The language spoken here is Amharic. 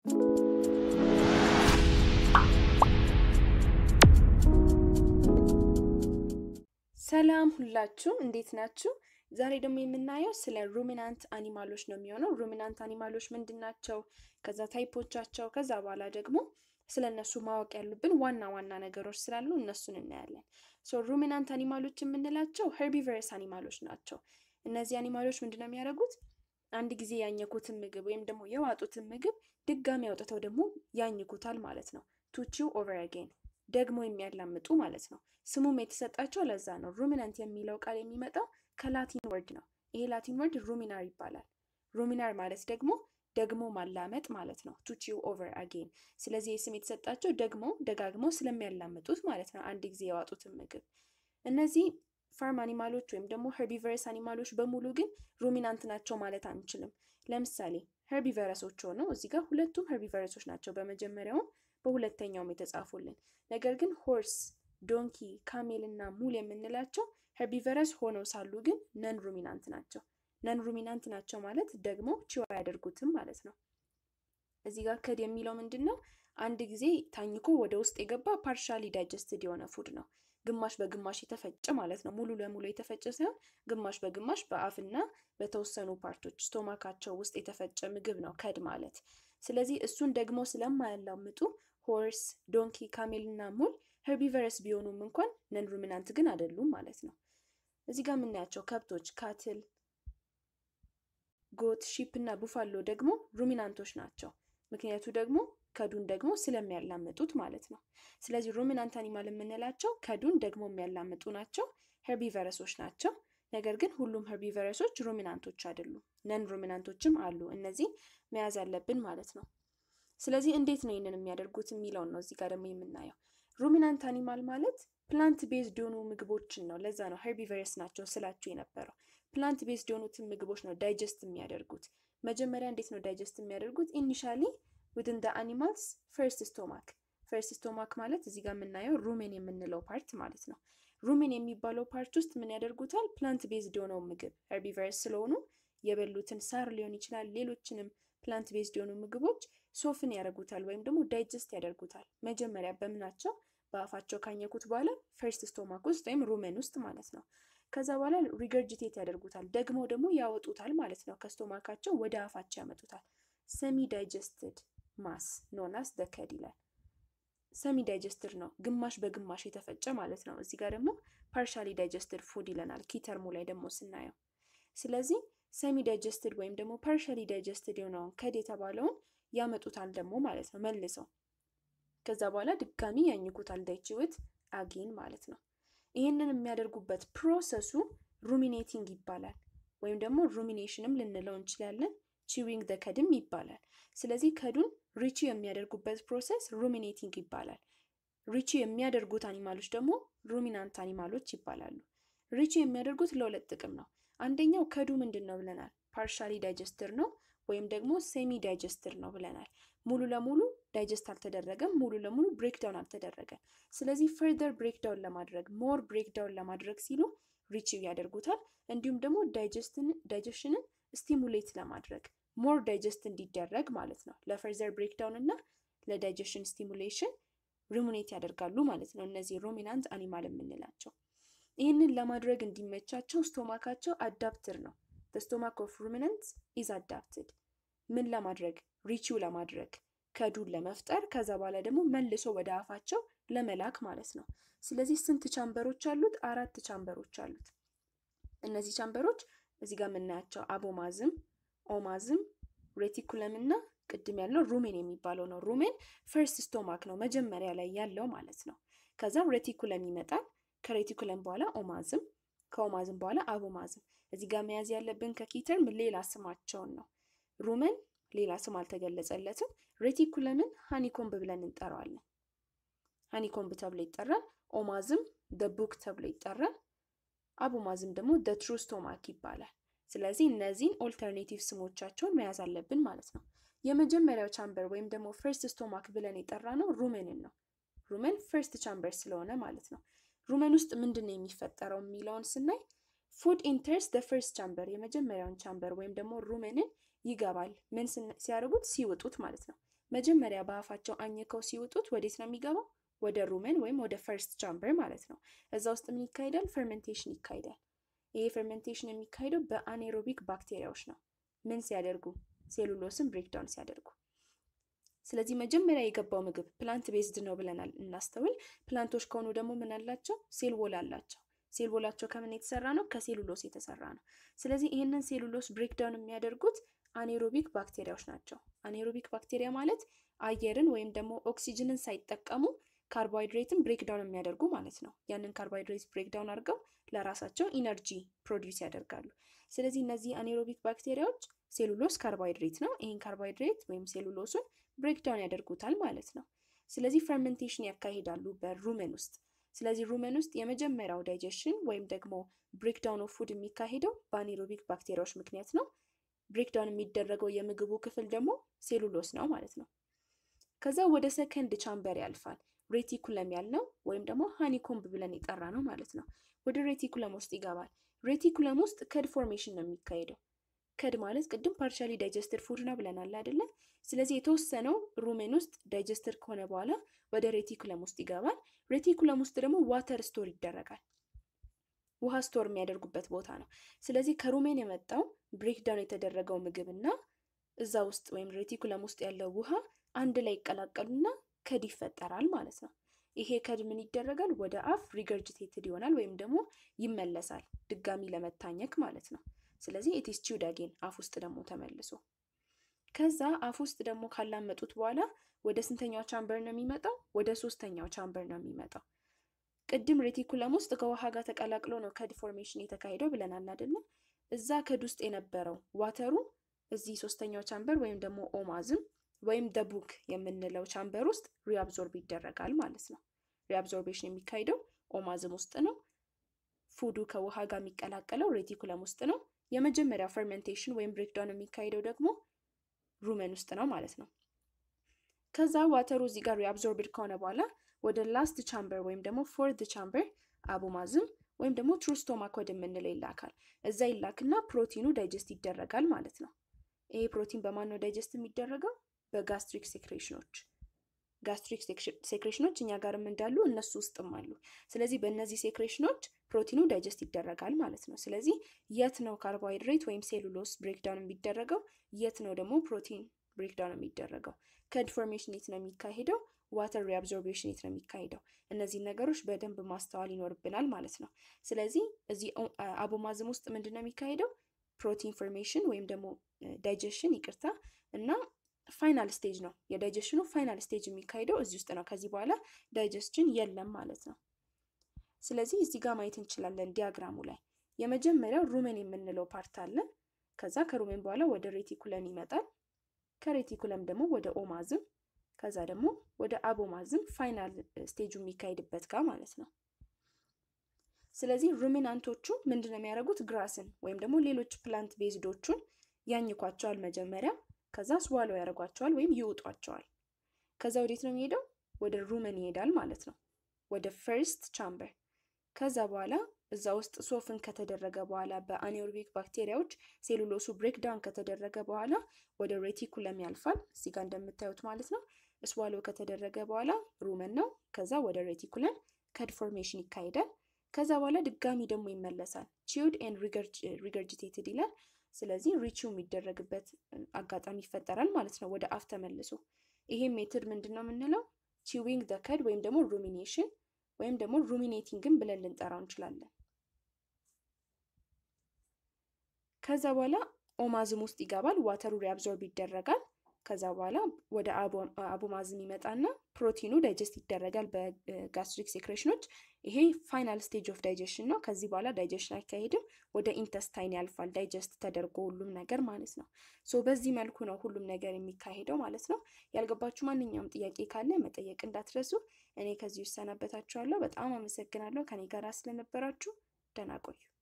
ሰላም ሁላችሁም እንዴት ናችሁ? ዛሬ ደግሞ የምናየው ስለ ሩሚናንት አኒማሎች ነው የሚሆነው። ሩሚናንት አኒማሎች ምንድን ናቸው? ከዛ ታይፖቻቸው፣ ከዛ በኋላ ደግሞ ስለ እነሱ ማወቅ ያሉብን ዋና ዋና ነገሮች ስላሉ እነሱን እናያለን። ሶ ሩሚናንት አኒማሎች የምንላቸው ሄርቢቨረስ አኒማሎች ናቸው። እነዚህ አኒማሎች ምንድን ነው የሚያደርጉት? አንድ ጊዜ ያኘኩትን ምግብ ወይም ደግሞ የዋጡትን ምግብ ድጋሚ አውጥተው ደግሞ ያኝኩታል ማለት ነው። ቱቺው ኦቨር አጌን ደግሞ የሚያላምጡ ማለት ነው። ስሙም የተሰጣቸው ለዛ ነው። ሩሚናንት የሚለው ቃል የሚመጣው ከላቲን ወርድ ነው። ይሄ ላቲን ወርድ ሩሚናር ይባላል። ሩሚናር ማለት ደግሞ ደግሞ ማላመጥ ማለት ነው። ቱቺው ኦቨር አጌን። ስለዚህ የስም የተሰጣቸው ደግሞ ደጋግመው ስለሚያላምጡት ማለት ነው። አንድ ጊዜ የዋጡትን ምግብ እነዚህ ፋርም አኒማሎች ወይም ደግሞ ሄርቢቨረስ አኒማሎች በሙሉ ግን ሩሚናንት ናቸው ማለት አንችልም። ለምሳሌ ሄርቢቨረሶች ሆነው እዚህ ጋር ሁለቱም ሄርቢቨረሶች ናቸው፣ በመጀመሪያውም በሁለተኛውም የተጻፉልን። ነገር ግን ሆርስ፣ ዶንኪ፣ ካሜል እና ሙል የምንላቸው ሄርቢቨረስ ሆነው ሳሉ ግን ነን ሩሚናንት ናቸው። ነን ሩሚናንት ናቸው ማለት ደግሞ ቺው አያደርጉትም ማለት ነው። እዚህ ጋር ከድ የሚለው ምንድን ነው? አንድ ጊዜ ታኝኮ ወደ ውስጥ የገባ ፓርሻሊ ዳይጀስትድ የሆነ ፉድ ነው። ግማሽ በግማሽ የተፈጨ ማለት ነው። ሙሉ ለሙሉ የተፈጨ ሳይሆን ግማሽ በግማሽ በአፍና በተወሰኑ ፓርቶች ስቶማካቸው ውስጥ የተፈጨ ምግብ ነው ከድ ማለት። ስለዚህ እሱን ደግሞ ስለማያላምጡ ሆርስ፣ ዶንኪ፣ ካሜል እና ሙል ሄርቢቨረስ ቢሆኑም እንኳን ነን ሩሚናንት ግን አይደሉም ማለት ነው። እዚህ ጋር የምናያቸው ከብቶች ካትል፣ ጎት፣ ሺፕ እና ቡፋሎ ደግሞ ሩሚናንቶች ናቸው። ምክንያቱ ደግሞ ከዱን ደግሞ ስለሚያላምጡት ማለት ነው። ስለዚህ ሩሚናንት አኒማል የምንላቸው ከዱን ደግሞ የሚያላምጡ ናቸው፣ ሄርቢቨረሶች ናቸው። ነገር ግን ሁሉም ሄርቢቨረሶች ሩሚናንቶች አይደሉም። ነን ሩሚናንቶችም አሉ። እነዚህ መያዝ አለብን ማለት ነው። ስለዚህ እንዴት ነው ይህንን የሚያደርጉት የሚለውን ነው እዚህ ጋር ደግሞ የምናየው። ሩሚናንት አኒማል ማለት ፕላንት ቤዝድ የሆኑ ምግቦችን ነው። ለዛ ነው ሄርቢቨረስ ናቸው ስላችሁ የነበረው። ፕላንት ቤዝድ የሆኑትን ምግቦች ነው ዳይጀስት የሚያደርጉት። መጀመሪያ እንዴት ነው ዳይጀስት የሚያደርጉት? ኢኒሻሊ ዊዝን ዘ አኒማልስ ፈርስት ስቶማክ። ፈርስት ስቶማክ ማለት እዚህ ጋር የምናየው ሩሜን የምንለው ፓርት ማለት ነው። ሩሜን የሚባለው ፓርት ውስጥ ምን ያደርጉታል? ፕላንት ቤዝድ የሆነው ምግብ ሄርቢቨረስ ስለሆኑ የበሉትን ሳር ሊሆን ይችላል፣ ሌሎችንም ፕላንት ቤዝድ የሆኑ ምግቦች ሶፍን ያደርጉታል ወይም ደግሞ ዳይጀስት ያደርጉታል። መጀመሪያ በምናቸው በአፋቸው ካኘኩት በኋላ ፈርስት ስቶማክ ውስጥ ወይም ሩሜን ውስጥ ማለት ነው። ከዛ በኋላ ሪገርጅቴት ያደርጉታል፣ ደግሞ ደግሞ ያወጡታል ማለት ነው። ከስቶማካቸው ወደ አፋቸው ያመጡታል። ሰሚ ዳይጀስትድ ማስ ኖናስ ደከድ ይላል። ሰሚ ዳይጀስትድ ነው፣ ግማሽ በግማሽ የተፈጨ ማለት ነው። እዚህ ጋር ደግሞ ፓርሻሊ ዳይጀስትድ ፉድ ይለናል ኪተርሙ ላይ ደግሞ ስናየው። ስለዚህ ሰሚ ዳይጀስትድ ወይም ደግሞ ፓርሻሊ ዳይጀስትድ የሆነውን ከድ የተባለውን ያመጡታል ደግሞ ማለት ነው መልሰው። ከዛ በኋላ ድጋሚ ያኝኩታል ዳይችውት አጌን ማለት ነው። ይህንን የሚያደርጉበት ፕሮሰሱ ሩሚኔቲንግ ይባላል፣ ወይም ደግሞ ሩሚኔሽንም ልንለው እንችላለን። ቺዊንግ ደ ከድም ይባላል። ስለዚህ ከዱን ሪቺ የሚያደርጉበት ፕሮሰስ ሩሚኔቲንግ ይባላል። ሪቺ የሚያደርጉት አኒማሎች ደግሞ ሩሚናንት አኒማሎች ይባላሉ። ሪቺ የሚያደርጉት ለሁለት ጥቅም ነው። አንደኛው ከዱ ምንድን ነው ብለናል? ፓርሻሊ ዳይጀስትር ነው ወይም ደግሞ ሴሚ ዳይጀስትር ነው ብለናል። ሙሉ ለሙሉ ዳይጀስት አልተደረገም፣ ሙሉ ለሙሉ ብሬክዳውን አልተደረገም። ስለዚህ ፈርደር ብሬክዳውን ለማድረግ ሞር ብሬክዳውን ለማድረግ ሲሉ ሪቺው ያደርጉታል። እንዲሁም ደግሞ ዳይጀሽንን ስቲሙሌት ለማድረግ ሞር ዳይጀስት እንዲደረግ ማለት ነው። ለፈርዘር ብሬክዳውን እና ለዳይጀሽን ስቲሙሌሽን ሩሚኔት ያደርጋሉ ማለት ነው። እነዚህ ሩሚናንት አኒማል የምንላቸው ይህንን ለማድረግ እንዲመቻቸው ስቶማካቸው አዳፕትር ነው። ስቶማክ ኦፍ ሩሚናንትስ ኢዝ አዳፕትድ ምን ለማድረግ ሪቺው ለማድረግ ከዱን ለመፍጠር ከዛ በኋላ ደግሞ መልሶ ወደ አፋቸው ለመላክ ማለት ነው። ስለዚህ ስንት ቻምበሮች አሉት? አራት ቻምበሮች አሉት። እነዚህ ቻምበሮች እዚህ ጋር የምናያቸው አቦማዝም፣ ኦማዝም፣ ሬቲኩለም እና ቅድም ያለው ሩሜን የሚባለው ነው። ሩሜን ፈርስት ስቶማክ ነው መጀመሪያ ላይ ያለው ማለት ነው። ከዛም ሬቲኩለም ይመጣል። ከሬቲኩለም በኋላ ኦማዝም፣ ከኦማዝም በኋላ አቦማዝም። እዚህ ጋር መያዝ ያለብን ከኪተርም ሌላ ስማቸውን ነው። ሩመን ሌላ ስም አልተገለጸለትም። ሬቲኩለምን ሃኒኮምብ ብለን እንጠራዋለን። ሃኒኮምብ ተብሎ ይጠራል። ኦማዝም ደ ቡክ ተብሎ ይጠራል። አቡማዝም ደግሞ ደ ትሩ ስቶማክ ይባላል። ስለዚህ እነዚህን ኦልተርኔቲቭ ስሞቻቸውን መያዝ አለብን ማለት ነው። የመጀመሪያው ቻምበር ወይም ደግሞ ፈርስት ስቶማክ ብለን የጠራ ነው ሩሜንን ነው። ሩሜን ፈርስት ቻምበር ስለሆነ ማለት ነው። ሩሜን ውስጥ ምንድን ነው የሚፈጠረው የሚለውን ስናይ ፉድ ኢንተርስ ደ ፈርስት ቻምበር የመጀመሪያውን ቻምበር ወይም ደግሞ ሩሜንን ይገባል። ምን ሲያደርጉት ሲውጡት ማለት ነው። መጀመሪያ በአፋቸው አኝከው ሲውጡት ወዴት ነው የሚገባው? ወደ ሩመን ወይም ወደ ፈርስት ቻምበር ማለት ነው። እዛ ውስጥ ምን ይካሄዳል? ፈርሜንቴሽን ይካሄዳል። ይሄ ፈርሜንቴሽን የሚካሄደው በአኔሮቢክ ባክቴሪያዎች ነው። ምን ሲያደርጉ? ሴሉሎስን ብሬክዳውን ሲያደርጉ። ስለዚህ መጀመሪያ የገባው ምግብ ፕላንት ቤዝድ ነው ብለናል። እናስተውል። ፕላንቶች ከሆኑ ደግሞ ምን አላቸው? ሴል ወል አላቸው። ሴል ወላቸው ከምን የተሰራ ነው? ከሴሉሎስ የተሰራ ነው። ስለዚህ ይህንን ሴሉሎስ ብሬክዳውን የሚያደርጉት አኔሮቢክ ባክቴሪያዎች ናቸው። አኔሮቢክ ባክቴሪያ ማለት አየርን ወይም ደግሞ ኦክሲጅንን ሳይጠቀሙ ካርቦሃይድሬትን ብሬክዳውን የሚያደርጉ ማለት ነው። ያንን ካርቦሃይድሬት ብሬክዳውን አድርገው ለራሳቸው ኢነርጂ ፕሮዲውስ ያደርጋሉ። ስለዚህ እነዚህ አኔሮቢክ ባክቴሪያዎች ሴሉሎስ ካርቦሃይድሬት ነው። ይህን ካርቦሃይድሬት ወይም ሴሉሎሱን ብሬክዳውን ያደርጉታል ማለት ነው። ስለዚህ ፈርመንቴሽን ያካሂዳሉ በሩመን ውስጥ። ስለዚህ ሩመን ውስጥ የመጀመሪያው ዳይጀሽን ወይም ደግሞ ብሬክዳውን ኦፍ ፉድ የሚካሄደው በአኔሮቢክ ባክቴሪያዎች ምክንያት ነው። ብሬክዳውን የሚደረገው የምግቡ ክፍል ደግሞ ሴሉሎስ ነው ማለት ነው። ከዛ ወደ ሰከንድ ቻምበር ያልፋል። ሬቲኩለም ያልነው ወይም ደግሞ ሃኒኮምብ ብለን የጠራ ነው ማለት ነው። ወደ ሬቲኩለም ውስጥ ይገባል። ሬቲኩለም ውስጥ ከድ ፎርሜሽን ነው የሚካሄደው። ከድ ማለት ቅድም ፓርሻሊ ዳይጀስትድ ፉድ ነው ብለናል አይደለ? ስለዚህ የተወሰነው ሩሜን ውስጥ ዳይጀስትድ ከሆነ በኋላ ወደ ሬቲኩለም ውስጥ ይገባል። ሬቲኩለም ውስጥ ደግሞ ዋተር ስቶር ይደረጋል። ውሃ ስቶር የሚያደርጉበት ቦታ ነው። ስለዚህ ከሩሜን የመጣው ብሬክዳውን የተደረገው ምግብ እና እዛ ውስጥ ወይም ሬቲኩለም ውስጥ ያለው ውሃ አንድ ላይ ይቀላቀሉና ከድ ይፈጠራል ማለት ነው። ይሄ ከድ ምን ይደረጋል? ወደ አፍ ሪገርጅቴትድ ይሆናል ወይም ደግሞ ይመለሳል ድጋሚ ለመታኘክ ማለት ነው። ስለዚህ ኢትስ ቺውድ አጌን አፍ ውስጥ ደግሞ ተመልሶ ከዛ አፍ ውስጥ ደግሞ ካላመጡት በኋላ ወደ ስንተኛው ቻምበር ነው የሚመጣው? ወደ ሶስተኛው ቻምበር ነው የሚመጣው። ቅድም ሬቲኩለም ውስጥ ከውሃ ጋር ተቀላቅሎ ነው ከድ ፎርሜሽን የተካሄደው ብለናል አይደለ? እዛ ከድ ውስጥ የነበረው ዋተሩ እዚህ ሶስተኛው ቻምበር ወይም ደግሞ ኦማዝም ወይም ደቡክ የምንለው ቻምበር ውስጥ ሪአብዞርብ ይደረጋል ማለት ነው። ሪአብዞርቤሽን የሚካሄደው ኦማዝም ውስጥ ነው። ፉዱ ከውሃ ጋር የሚቀላቀለው ሬቲኩለም ውስጥ ነው። የመጀመሪያው ፈርሜንቴሽን ወይም ብሬክዳውን የሚካሄደው ደግሞ ሩመን ውስጥ ነው ማለት ነው። ከዛ ዋተሩ እዚህ ጋር ሪአብዞርብድ ከሆነ በኋላ ወደ ላስት ቻምበር ወይም ደግሞ ፎርት ቻምበር አቡማዝም ወይም ደግሞ ትሩስቶማክ ወደ የምንለው ይላካል። እዛ ይላክና ፕሮቲኑ ዳይጀስት ይደረጋል ማለት ነው። ይሄ ፕሮቲን በማን ነው ዳይጀስት የሚደረገው? በጋስትሪክ ሴክሬሽኖች። ጋስትሪክ ሴክሬሽኖች እኛ ጋርም እንዳሉ እነሱ ውስጥም አሉ። ስለዚህ በእነዚህ ሴክሬሽኖች ፕሮቲኑ ዳይጀስት ይደረጋል ማለት ነው። ስለዚህ የት ነው ካርቦሃይድሬት ወይም ሴሉሎስ ብሬክዳውን የሚደረገው? የት ነው ደግሞ ፕሮቲን ብሬክዳውን የሚደረገው? ከድ ፎርሜሽን የት ነው የሚካሄደው? ዋተር ሪአብዞርቤሽን የት ነው የሚካሄደው? እነዚህ ነገሮች በደንብ ማስተዋል ይኖርብናል ማለት ነው። ስለዚህ እዚህ አቦማዝም ውስጥ ምንድን ነው የሚካሄደው? ፕሮቲን ፎርሜሽን ወይም ደግሞ ዳይጀሽን ይቅርታ እና ፋይናል ስቴጅ ነው። የዳይጀሽኑ ፋይናል ስቴጅ የሚካሄደው እዚህ ውስጥ ነው። ከዚህ በኋላ ዳይጀስሽን የለም ማለት ነው። ስለዚህ እዚህ ጋር ማየት እንችላለን ዲያግራሙ ላይ የመጀመሪያው ሩሜን የምንለው ፓርት አለ። ከዛ ከሩሜን በኋላ ወደ ሬቲኩለም ይመጣል። ከሬቲኩለም ደግሞ ወደ ኦማዝም ከዛ ደግሞ ወደ አቦማዝም ፋይናል ስቴጁ የሚካሄድበት ጋር ማለት ነው። ስለዚህ ሩሚናንቶቹ ምንድን ነው የሚያደርጉት? ግራስን ወይም ደግሞ ሌሎች ፕላንት ቤዝዶቹን ያኝኳቸዋል መጀመሪያ ከዛ ስዋሎ ያደርጓቸዋል ወይም ይውጧቸዋል። ከዛ ወዴት ነው የሚሄደው? ወደ ሩመን ይሄዳል ማለት ነው፣ ወደ ፈርስት ቻምበር። ከዛ በኋላ እዛ ውስጥ ሶፍን ከተደረገ በኋላ በአኔሮቢክ ባክቴሪያዎች ሴሉሎሱ ብሬክዳውን ከተደረገ በኋላ ወደ ሬቲኩለም ያልፋል፣ እዚህ ጋር እንደምታዩት ማለት ነው። ስዋሎ ከተደረገ በኋላ ሩመን ነው። ከዛ ወደ ሬቲኩለም ከድ ፎርሜሽን ይካሄዳል። ከዛ በኋላ ድጋሚ ደግሞ ይመለሳል። ቺውድ ኤንድ ሪገርጅቴትድ ይላል። ስለዚህ ሪቺው የሚደረግበት አጋጣሚ ይፈጠራል ማለት ነው፣ ወደ አፍ ተመልሶ። ይሄ ሜትድ ምንድን ነው የምንለው? ቺዊንግ ደ ከድ ወይም ደግሞ ሩሚኔሽን ወይም ደግሞ ሩሚኔቲንግን ብለን ልንጠራው እንችላለን። ከዛ በኋላ ኦማዝም ውስጥ ይገባል፣ ዋተሩ ሪአብዞርብ ይደረጋል። ከዛ በኋላ ወደ አቦማዝም ይመጣና ፕሮቲኑ ዳይጀስት ይደረጋል በጋስትሪክ ሴክሬሽኖች። ይሄ ፋይናል ስቴጅ ኦፍ ዳይጀሽን ነው። ከዚህ በኋላ ዳይጀሽን አይካሄድም፣ ወደ ኢንተስታይን ያልፋል፣ ዳይጀስት ተደርጎ ሁሉም ነገር ማለት ነው። ሶ በዚህ መልኩ ነው ሁሉም ነገር የሚካሄደው ማለት ነው። ያልገባችሁ ማንኛውም ጥያቄ ካለ መጠየቅ እንዳትረሱ። እኔ ከዚህ እሰናበታችኋለሁ። በጣም አመሰግናለሁ ከኔ ጋር ስለነበራችሁ። ደህና ቆዩ።